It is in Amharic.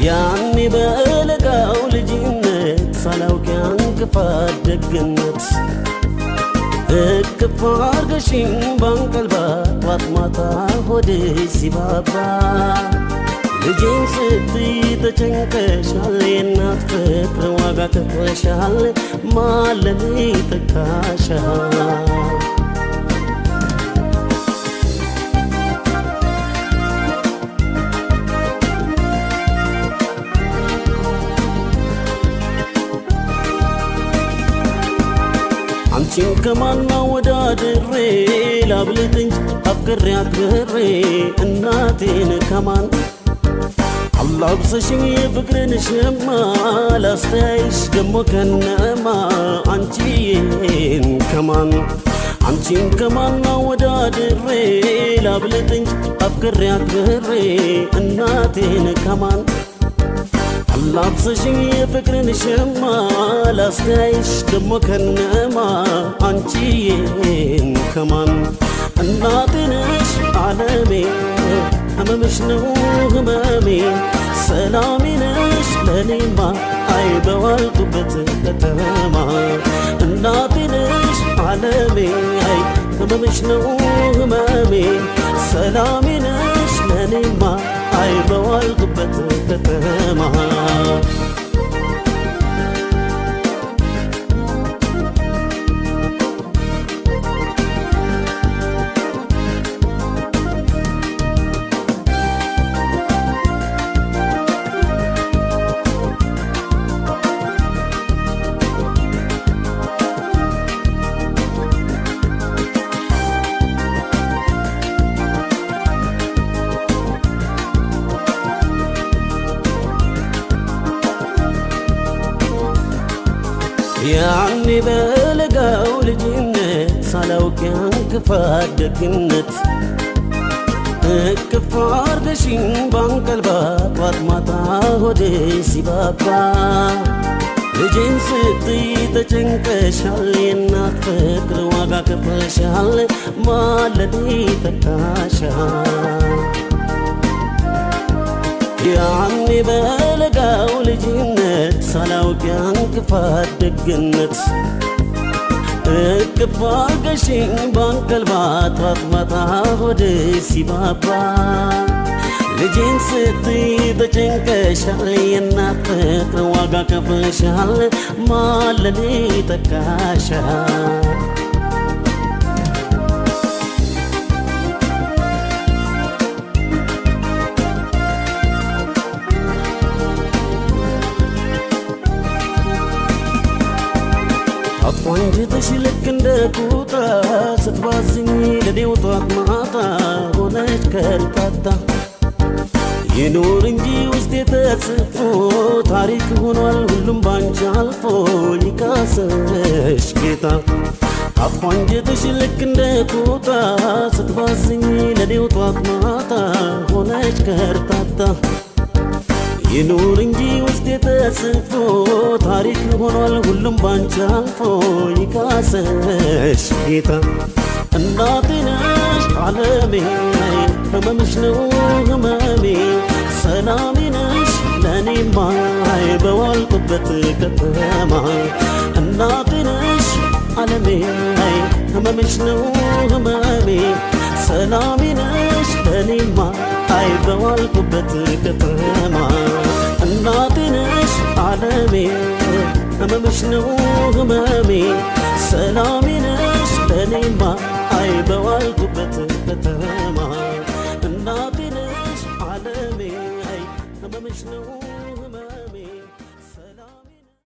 ያኔ በለጋው ልጅነት ሳላውቅ ያን ክፋት ደግነት እቅፍ አርገሽኝ ባንቀልባ ጧት ማታ ሆዴ ሲባባ ልጄን ስትይ ተጨንቀሻል፣ የእናት ፍቅር ዋጋ ከፍለሻል፣ ማለኔ ተካሻል። አንቺን ከማና ወዳድሬ ላብልጥ እንጂ አፍቅሬ አክብሬ እናቴን ከማን አላብሰሽኝ የፍቅርን ሸማ ላስተያይሽ ደሞ ከነማ አንቺን ከማን አንቺን ከማና ወዳድሬ ላብልጥ እንጂ አፍቅሬ አክብሬ እናቴን ከማን አላብሰሽኝ የፍቅርን ሸማ ላስተያይሽ ደሞ ከነማ አንቺዬን ከማን እናቴንሽ አለሜ ህመምሽ ነው ህመሜ ሰላሜ ነሽ ለኔማ አይ በዋልኩበት ከተማ እናቴንሽ አለሜ አይ ህመምሽ ነው ህመሜ ሰላሜ ነሽ ለኔማ አይ በዋልኩበት ከተማ ያኔ በለጋው ልጅነት ሳላውቅ ያን ክፋት ደግነት እቅፍ አርገሽኝ ባንቀልባ ጧት ማታ ሆዴ ሲባባ ልጄን ስትይ ተጨንቀሻል፣ የእናት ፍቅር ዋጋ ከፍለሻል፣ ማለኔ ተካሻል። ያኔ በለጋው ልጅነት ሳላውቅ ያን ክፋት ደግነት እቅፍ አርገሽኝ ባንቀልባ ጧት ማታ ሆዴ ሲባባ ልጄን ስትይ ተጨንቀሻል፣ የእናት ፍቅር ዋጋ ከፍለሻል፣ ማለኔ ተካሻል። አጥንጅትሽ ልክ እንደ ቁጣ ስትባዝኝ ለኔው ጧት ማታ ሆነች ከርታታ ይኑር እንጂ ውስጤ ተጽፎ ታሪክ ሆኗል ሁሉም ባንቺ አልፎ ይካሰሽ ጌታ አጥንጅትሽ ልክ እንደ ቁጣ ስትባዝኝ ለኔው ጧት ማታ ሆነች ከርታታ ይኑር እንጂ ውስጤ ተጽፎ ታሪክ ሆኗል ሁሉም ባንቺ አልፎ ይካሰሽ ጌታ እናቴ ነሽ አለሜ ህመምሽ ነው ህመሜ ሰላሜ ነሽ ለእኔማ በዋልኩበት ከተማ እናቴ ነሽ አለሜ ህመምሽ ነው ህመሜ ሰላሜ ነሽ ለእኔማ አይ በዋልኩበት ከተማ እናቴ ነሽ አለሜ ህመምሽ ነው ህመሜ ሰላሜ ነሽ ለእኔማ አይ በዋልኩበት ከተማ እናቴ ነሽ አለሜ አይ ህመምሽ ነው